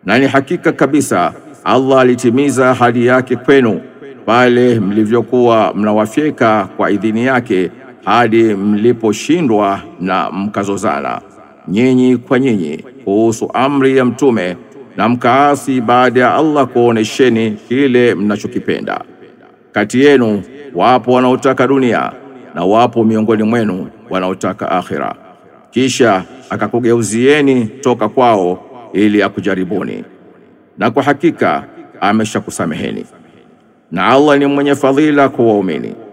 na ni hakika kabisa Allah alitimiza ahadi yake kwenu pale mlivyokuwa mnawafyeka kwa idhini yake hadi mliposhindwa na mkazozana nyinyi kwa nyinyi kuhusu amri ya mtume na mkaasi baada ya Allah kuonesheni kile mnachokipenda. Kati yenu wapo wanaotaka dunia na wapo miongoni mwenu wanaotaka akhira, kisha akakugeuzieni toka kwao ili akujaribuni, na kwa hakika ameshakusameheni, na Allah ni mwenye fadhila kwa waumini.